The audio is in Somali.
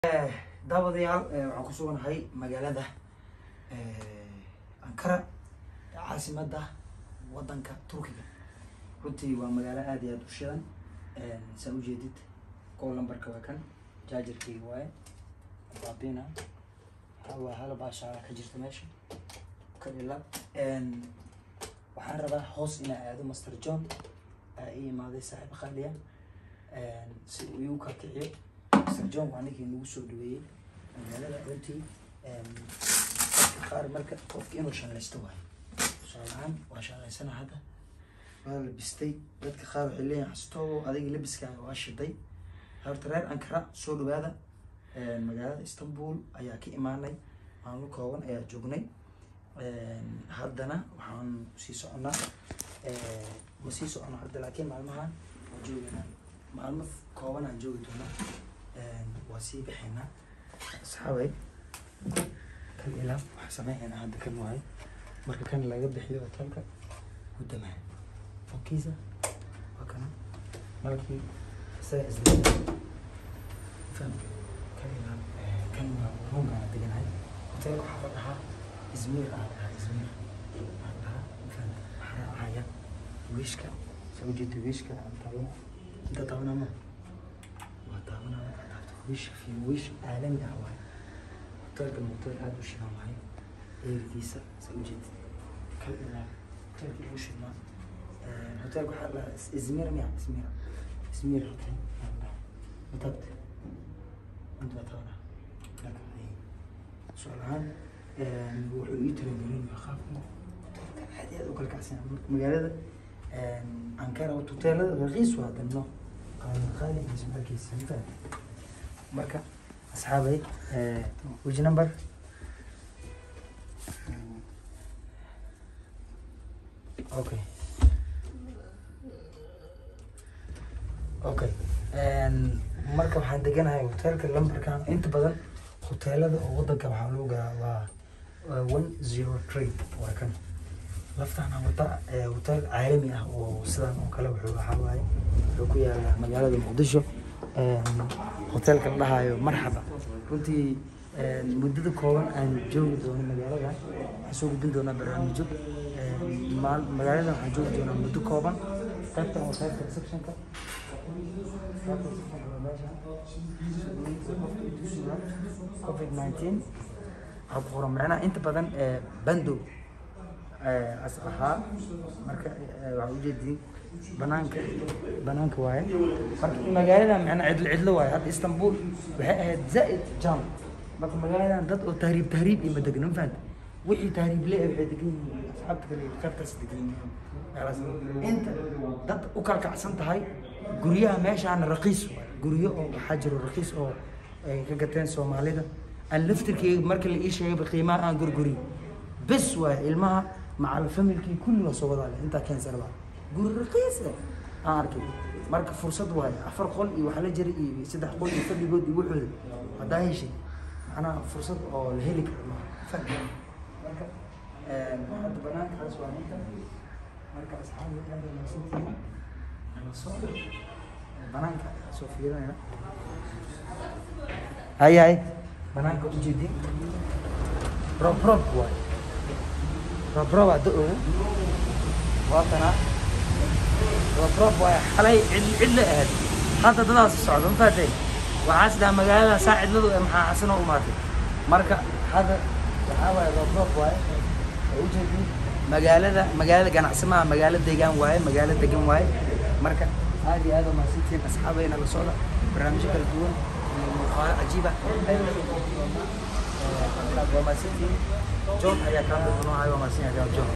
daawadayaal waxaan ku suganahay magaalada ankara caasimadda wadanka turkiga runtii waa magaalo aad iyo aad u shidan saa ujeedid kow lambarka waa kan jaajarkeyga waaye baabina waxaa waa hal baashaala ka jirta meesha kadila waxaan rabaa hoos inaa aado master john aa ii imaaday saaxiib qaaliya si uu igu kakiciyo master john waa ninkii nagu soo dhaweeyey magaalada runtii dadka qaar marka qofka inuu shallaysto waayo tusaale ahaan waa shallaysana hadda waa labistay dadka qaar waxay leeyihin xastoo adiga labiskaaga waa shiday horta reer ankara soo dhawaada magaalada istanbul ayaa ka imaanay maalmo kooban ayaa joognay haddana waxaan sii soconaa ma sii socono hadda laakiin maalmahan waa joogaynaa maalmo kooban aan joogi doonaa waa sii bixaynaa asxaabay kan ilaa waxaa sameynayna hadda kan waaye marka kan laga bixiyo hotelka gudamaa okiisa waa kana malkii isaga isla faham kan ilaa kan waa rungaan deganahay hotelka waxaa la dhahaa izmir aa la dhahaa izmir aa la dhahaa faham waxaa raacaya wiishka soo ujeeda wiishka aan taaban inta taabanama waa taabanama wish fi wish caalami ah waaye hotelkan hotel aada u shidan waaye eerkiisa saa ujeeda kal ilaa hotelka ugu shidnaa hotelka waxaa la izmir miya izmir izmir hotel aa la dhahaa matabta inta waa taabana laka su-aal ahaan wuxuu ii talagelin waa qaabka hotelka aad iyo aad u kala kacsan marka magaalada ankara hoteelada raqiis waa danno qaali ismaalkiisa mafahad marka asxaabay which number okay okay marka waxaan deganahay hoteelka lambarkan inta badan hoteelada oo wadanka waxaa loo garaa waa one zero three waa kan laftaan wata hotel caalami ah oo sidan oo kale wuxuu waxaa waaye wuxuu ku yaala magaalada muqdisho hotelka la dhahayo marxaba runtii muddada kooban aan joogi doono magaalada waxaan soo gudbin doonaa barnaamijyo maal magaalada waxaan joogi doonaa muddo kooban qaybtan waa qaybta receptionka covid nineteen waxaa ku qoran macnaha inta badan bandow as ahaa marka waxaa ujeedii banaanka banaanka waaye marka magaalada macnaa cidlo cidlo waaye hadda istanbul waxay ahayd zaa'id jam marka magaaladan dad oo tahriib tahriib iyo ma degno ma fahanta wixii tahriib le waxay degan yihiin asxaabta kale qaybtaas degan yihiin meelaas inta dad u kala kacsan tahay guryaha meeshaana raqiis waaye guryo oo waxaa jiro raqiis oo ay ka gateen soomaalida aan laftirkeyga marka la ii sheegayba qiimaha aan gurguriy bes waaye ilmaha macal familkii kulli waa soo wadaale intaa keensarba guri raqiis eh aan arkay marka fursad waaye afar qol iyo waxaa la jira iyo saddex qol iyo fadhigood iyo waxooda haddaa heshay macnaha fursad oo la heli karo maaha fadhi marka hadda banaankaas waa ninka marka asxaabi aad wanaagsantihiin ala soo banaanka soo fiirinaya hay hay banaanka ujeedin rob rob waaye rob rob hadda ogo waa kanaa rob rob waaye xalay cid cidla ahayd hadda dadaas socda ma fahatay waxaas dhaha magaalada saa cidladu ee maxaa xasano u maatay marka hadda waxaa waaye rob rob waaye oo ujeedin magaalada magaalada ganacsamaha magaalo degaan waaye magaalo degan waaye marka aad iyo aad oo mahadsantihiin asxaabayna la socda barnaamijyo kala duwan iyo muuqaalo cajiiba waa mahadsantihiin john ayaa kaa muuqanoo waa mahadsan yahay john